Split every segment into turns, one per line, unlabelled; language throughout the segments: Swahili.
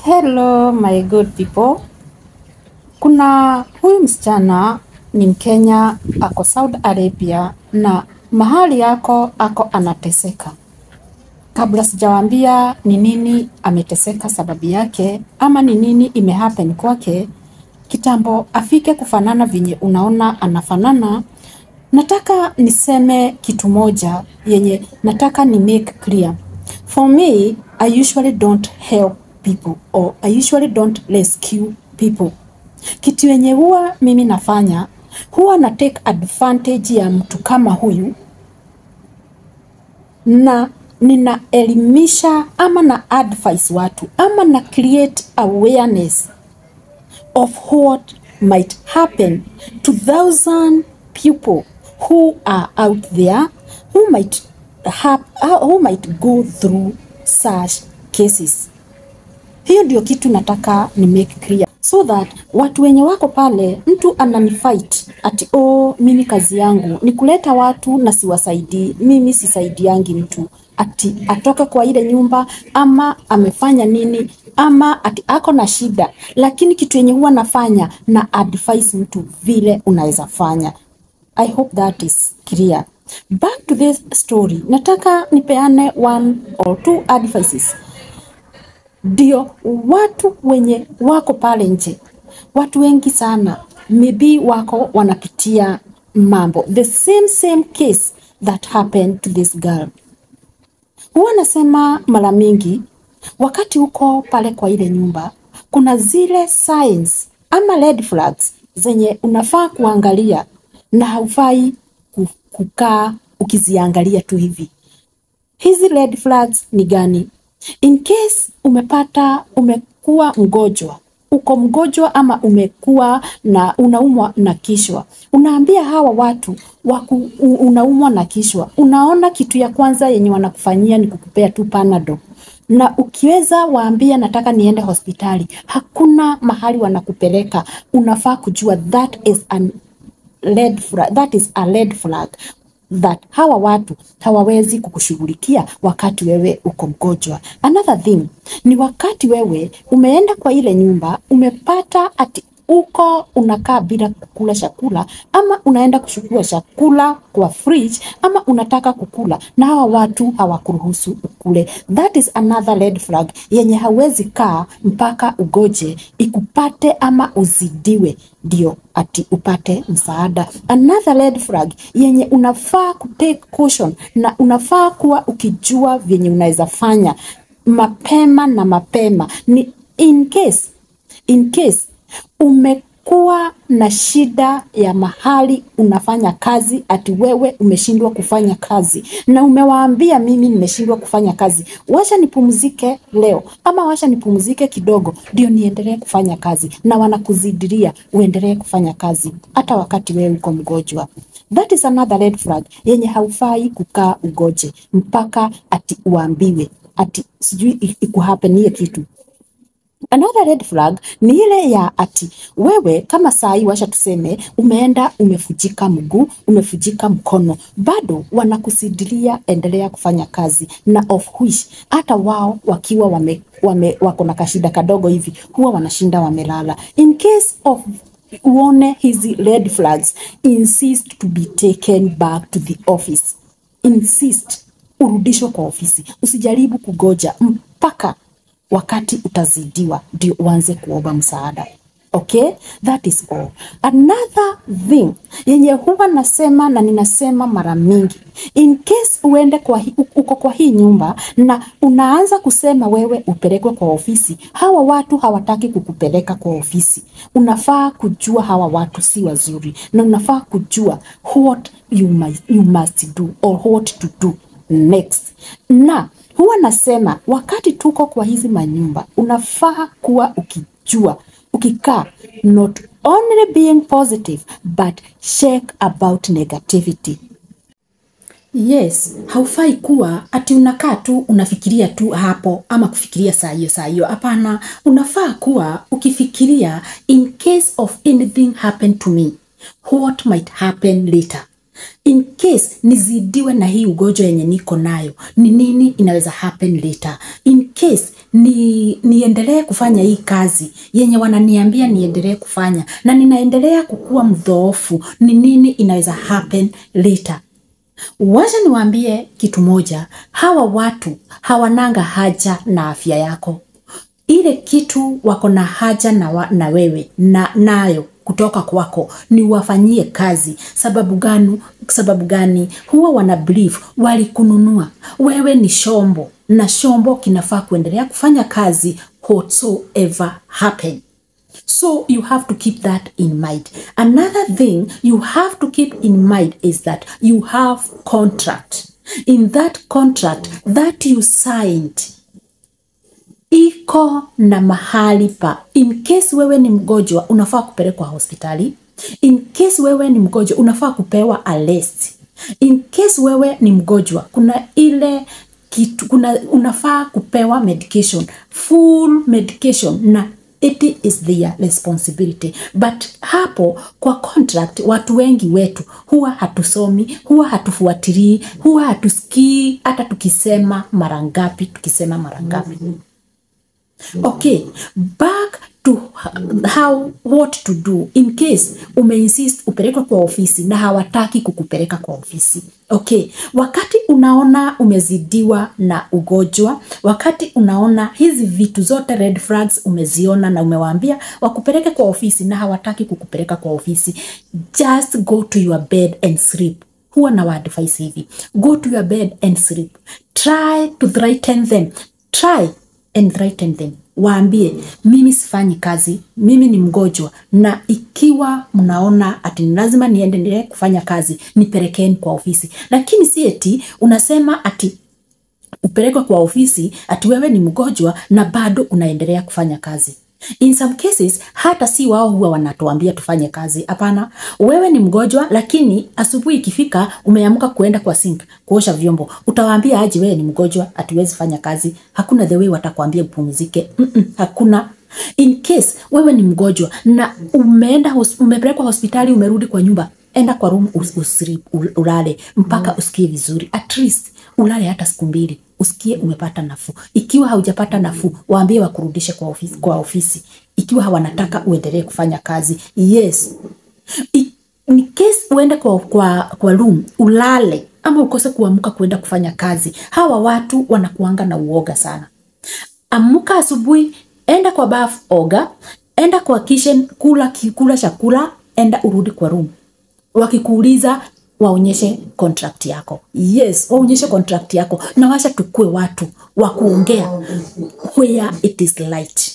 Hello my good people. Kuna huyu msichana ni Mkenya ako Saudi Arabia na mahali yako ako anateseka. Kabla sijawaambia ni nini ameteseka sababu yake ama ni nini imehappen kwake, kitambo afike kufanana venye unaona anafanana, nataka niseme kitu moja yenye nataka ni make clear. For me, I usually don't help people or I usually don't rescue people. Kitu yenye huwa mimi nafanya huwa na take advantage ya mtu kama huyu na ninaelimisha ama na advise watu ama na create awareness of what might happen to thousand people who are out there who might have, who might go through such cases. Hiyo ndio kitu nataka ni make clear so that watu wenye wako pale, mtu ananifight ati oh, mimi kazi yangu ni kuleta watu na siwasaidii, mimi sisaidiangi mtu ati atoke kwa ile nyumba ama amefanya nini ama ati ako na shida, lakini kitu yenye huwa nafanya na advise mtu vile unaweza fanya. I hope that is clear. Back to this story, nataka nipeane one or two advices ndio watu wenye wako pale nje, watu wengi sana maybe wako wanapitia mambo the same same case that happened to this girl. Huwa nasema mara mingi, wakati uko pale kwa ile nyumba, kuna zile signs ama red flags zenye unafaa kuangalia na haufai ku- kukaa ukiziangalia tu hivi. Hizi red flags ni gani? In case umepata umekuwa mgonjwa, uko mgonjwa ama umekuwa na unaumwa na kichwa, unaambia hawa watu waku, u- unaumwa na kichwa, unaona kitu ya kwanza yenye wanakufanyia ni kukupea tu panado na ukiweza waambia nataka niende hospitali, hakuna mahali wanakupeleka. Unafaa kujua that is an red flag, that is a red flag that hawa watu hawawezi kukushughulikia wakati wewe uko mgonjwa. Another thing ni wakati wewe umeenda kwa ile nyumba umepata ati uko unakaa bila kukula chakula ama unaenda kuchukua chakula kwa fridge ama unataka kukula na hawa watu hawakuruhusu ukule. That is another red flag yenye hawezi kaa mpaka ugoje ikupate ama uzidiwe ndio ati upate msaada. Another red flag yenye unafaa kutake caution na unafaa kuwa ukijua vyenye unaweza fanya mapema na mapema ni in case in case umekuwa na shida ya mahali unafanya kazi, ati wewe umeshindwa kufanya kazi na umewaambia mimi nimeshindwa kufanya kazi, wacha nipumzike leo ama wacha nipumzike kidogo ndio niendelee kufanya kazi, na wanakuzidiria uendelee kufanya kazi hata wakati wewe uko mgonjwa. That is another red flag yenye haufai kukaa ugoje mpaka ati uambiwe ati sijui ikuhapenie kitu Another red flag ni ile ya ati wewe kama saa hii washa tuseme umeenda umefujika mguu, umefujika mkono, bado wanakusidilia endelea kufanya kazi, na of which hata wao wakiwa wame, wame, wako na kashida kadogo hivi huwa wanashinda wamelala. In case of uone hizi red flags, insist to be taken back to the office. Insist urudishwe kwa ofisi, usijaribu kugoja mpaka wakati utazidiwa ndio uanze kuomba msaada. Okay, that is all. Another thing yenye huwa nasema na ninasema mara mingi, in case uende kwa hi, uko kwa hii nyumba na unaanza kusema wewe upelekwe kwa ofisi, hawa watu hawataki kukupeleka kwa ofisi. Unafaa kujua hawa watu si wazuri, na unafaa kujua what you must, you must do or what to do next na huwa nasema wakati tuko kwa hizi manyumba unafaa kuwa ukijua ukikaa not only being positive but check about negativity Yes, haufai kuwa ati unakaa tu unafikiria tu hapo ama kufikiria saa hiyo saa hiyo. Hapana, unafaa kuwa ukifikiria in case of anything happen to me, what might happen later. In case nizidiwe na hii ugonjwa yenye niko nayo, ni nini inaweza happen later. In case ni niendelee kufanya hii kazi yenye wananiambia niendelee kufanya na ninaendelea kukuwa mdhoofu, ni nini inaweza happen later? Wacha niwaambie kitu moja, hawa watu hawananga haja na afya yako. Ile kitu wako na haja na, wa, na wewe na nayo kutoka kwako ni wafanyie kazi. Sababu gani? Sababu gani? Huwa wana believe walikununua wewe ni shombo, na shombo kinafaa kuendelea kufanya kazi whatsoever happen. So you have to keep that in mind. Another thing you have to keep in mind is that you have contract. In that contract that you signed iko na mahali pa in case wewe ni mgonjwa unafaa kupelekwa hospitali. In case wewe ni mgonjwa unafaa kupewa a list. In case wewe ni mgonjwa kuna ile kitu, kuna unafaa kupewa medication, full medication na it is their responsibility. But hapo kwa contract, watu wengi wetu huwa hatusomi, huwa hatufuatilii, huwa hatusikii hata tukisema mara ngapi, tukisema mara ngapi. Okay, back to how what to do in case umeinsist upelekwe kwa ofisi na hawataki kukupeleka kwa ofisi. Okay, wakati unaona umezidiwa na ugonjwa, wakati unaona hizi vitu zote red flags umeziona na umewaambia wakupeleke kwa ofisi na hawataki kukupeleka kwa ofisi, just go to your bed and sleep. Huwa na waadvise hivi, go to your bed and sleep, try to threaten them, try and threaten them waambie mimi sifanyi kazi, mimi ni mgonjwa, na ikiwa mnaona ati ni lazima niendelee kufanya kazi, nipelekeni kwa ofisi. Lakini si eti unasema ati upelekwe kwa ofisi ati wewe ni mgonjwa na bado unaendelea kufanya kazi. In some cases hata si wao huwa wanatuambia tufanye kazi. Hapana, wewe ni mgonjwa, lakini asubuhi ikifika umeamka kuenda kwa sink kuosha vyombo, utawaambia aje wewe ni mgonjwa, hatuwezi fanya kazi? Hakuna the way watakwambia upumzike. Mm -mm, hakuna. In case wewe ni mgonjwa na umeenda hos- umepelekwa hospitali, umerudi kwa nyumba, enda kwa room us, usri, ulale mpaka usikie vizuri, at least ulale hata siku mbili usikie umepata nafuu. Ikiwa haujapata nafuu, waambie wakurudishe kwa ofisi, kwa ofisi ikiwa hawanataka uendelee kufanya kazi. Yes, I- in case uende kwa, kwa, kwa room ulale ama ukose kuamka kuenda kufanya kazi, hawa watu wanakuanga na uoga sana. Amka asubuhi, enda kwa bafu, oga, enda kwa kitchen, kula kula chakula, enda urudi kwa room. Wakikuuliza waonyeshe contract yako. Yes, waonyeshe contract yako, na washa tukue watu wa kuongea where it is light.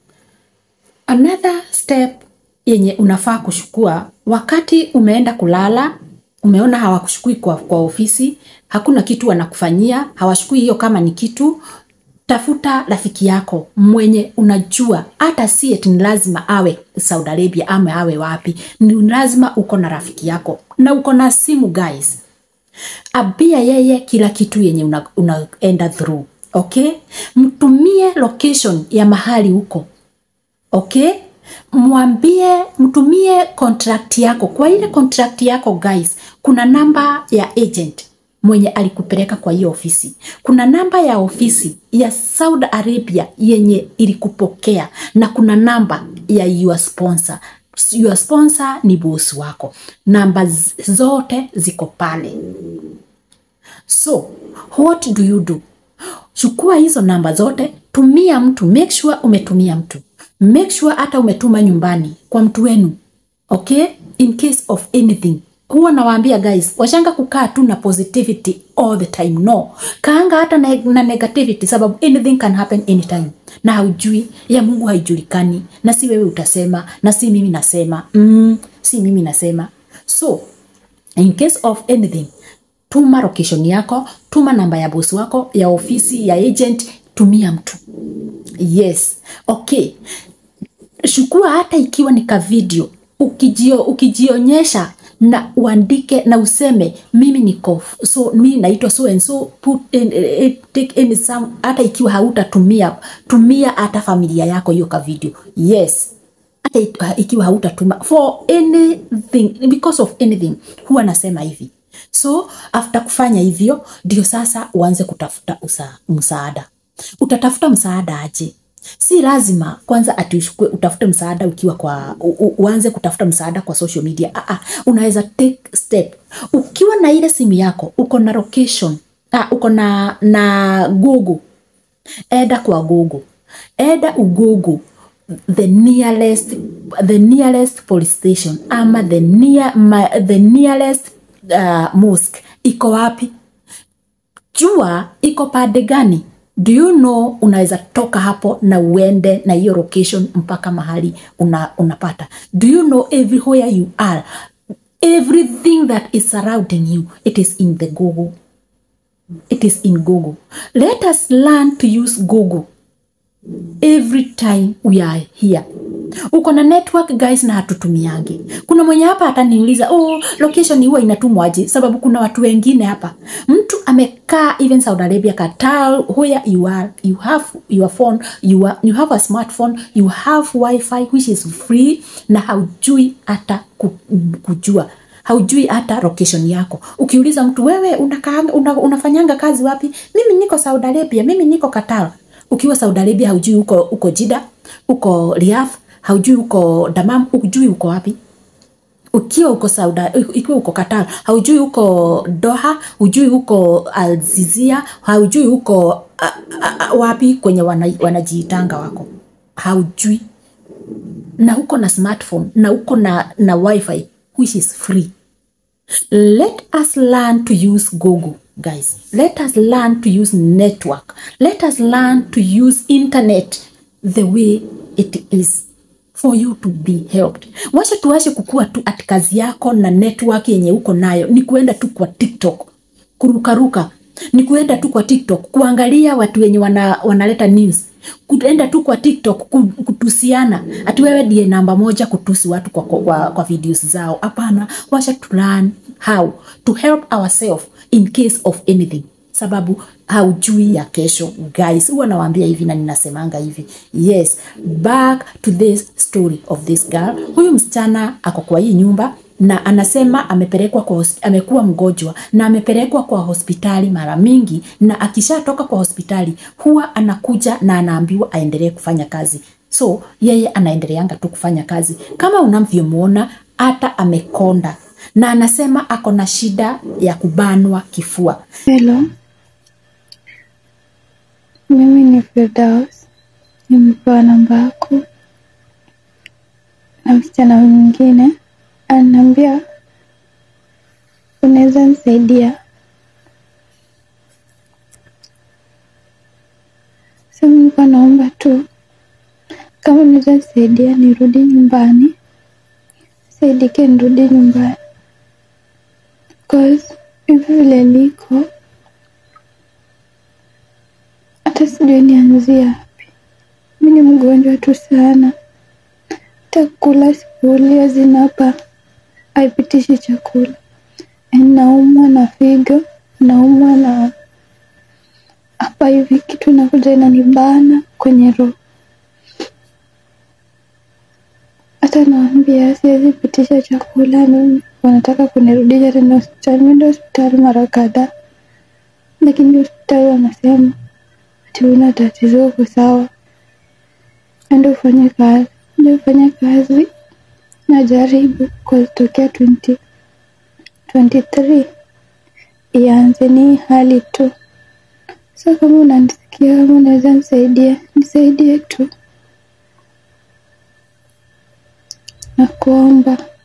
Another step yenye unafaa kuchukua wakati umeenda kulala, umeona hawakushukui kwa, kwa ofisi, hakuna kitu wanakufanyia, hawashukui hiyo kama ni kitu, tafuta rafiki yako mwenye unajua hata si eti ni lazima awe Saudi Arabia ama awe wapi, ni lazima uko na rafiki yako na uko na simu guys abia yeye kila kitu yenye unaenda una unaenda through okay mtumie location ya mahali huko okay mwambie mtumie contract yako kwa ile contract yako guys kuna namba ya agent mwenye alikupeleka kwa hiyo ofisi kuna namba ya ofisi ya saudi arabia yenye ilikupokea na kuna namba ya your sponsor your sponsor ni bosi wako namba z- zote ziko pale so what do you do chukua hizo namba zote tumia mtu make sure umetumia mtu make sure hata umetuma nyumbani kwa mtu wenu okay in case of anything huwa nawaambia guys washanga kukaa tu na positivity all the time no kaanga hata na, na negativity sababu anything can happen anytime na haujui ya mungu haijulikani na si wewe utasema na si mimi nasema mm, si mimi nasema so in case of anything tuma location yako tuma namba ya bosi wako ya ofisi ya agent tumia mtu yes okay chukua hata ikiwa ni ka video ukijio, ukijionyesha na uandike na useme mimi niko so mimi naitwa so and so put in, eh, take in some hata ikiwa hautatumia tumia hata familia yako hiyo ka video yes hata ik- ikiwa hautatuma for anything because of anything huwa nasema hivi so after kufanya hivyo ndio sasa uanze kutafuta usa, msaada utatafuta msaada aje si lazima kwanza ati ushukue utafute msaada ukiwa kwa u, u, uanze kutafuta msaada kwa social media ah, ah, unaweza take step ukiwa na ile simu yako uko na location ah, uko na na google eda kwa google eda ugugu the nearest the nearest police station ama the near ma, the nearest uh, mosque iko wapi jua iko pande gani do you know unaweza toka hapo na uende na hiyo location mpaka mahali una, unapata do you know everywhere you are everything that is surrounding you it is in the google it is in google let us learn to use google every time we are here uko na network guys na hatutumiangi kuna mwenye hapa ataniuliza oh, location huwa inatumwaje sababu kuna watu wengine hapa mtu amekaa even saudi arabia qatar where you are you have your phone you, are, you have a smartphone you have wifi which is free na haujui hata ku- kujua haujui hata location yako ukiuliza mtu wewe unakaa, una, unafanyanga kazi wapi mimi niko saudi arabia mimi niko qatar ukiwa saudi arabia haujui uko, uko jida uko riath haujui uko damam hujui uko wapi ukiwa uko sauda ikiwa uko qatar haujui uko doha hujui uko alzizia haujui uko a, a, a, wapi kwenye wana, wanajiitanga wako haujui na uko na smartphone na uko na, na wifi which is free let us learn to use google guys let us learn to use network let us learn to use internet the way it is for you to be helped wacha tuache kukua tu ati kazi yako na network yenye uko nayo ni kuenda tu kwa tiktok kurukaruka ni kuenda tu kwa tiktok kuangalia watu wenye wana, wanaleta news kuenda tu kwa tiktok ku- kutusiana ati wewe ndiye namba moja kutusi watu kwa, kwa, kwa, kwa videos zao hapana wacha to learn how to help ourselves in case of anything sababu haujui ya kesho guys huwa nawaambia hivi na ninasemanga hivi yes back to this story of this girl huyu msichana ako kwa hii nyumba na anasema amepelekwa kwa hosp- amekuwa mgonjwa na amepelekwa kwa hospitali mara mingi na akishatoka kwa hospitali huwa anakuja na anaambiwa aendelee kufanya kazi so yeye anaendeleanga tu kufanya kazi kama unavyomwona hata amekonda na anasema ako na shida ya kubanwa kifua
Hello, mimi ni Firdaus, nimepewa namba yako na msichana mwingine ananiambia unaweza nisaidia. Sasa nilikuwa naomba tu kama unaweza nisaidia nirudi nyumbani, saidike nirudi nyumbani cause hivi vile liko hata sijui nianzie wapi. Mi ni mgonjwa tu sana, hata kula sikuli, hazina hapa haipitishi chakula. Yaani naumwa na figo, naumwa na hapa hivi kitu inakuja inanibana kwenye roho. Hata naambia siwezi pitisha chakula, mimi wanataka kunirudisha tena hospitali. Nimeenda hospitali mara kadhaa, lakini hospitali wanasema ati una tatizo, uko sawa, enda ufanye kazi. Ndio ufanye kazi, najaribu kwa tokea 20 23 ianze ni hii hali tu. So kama unanisikia, kama unaweza nisaidia, nisaidie tu, nakuomba.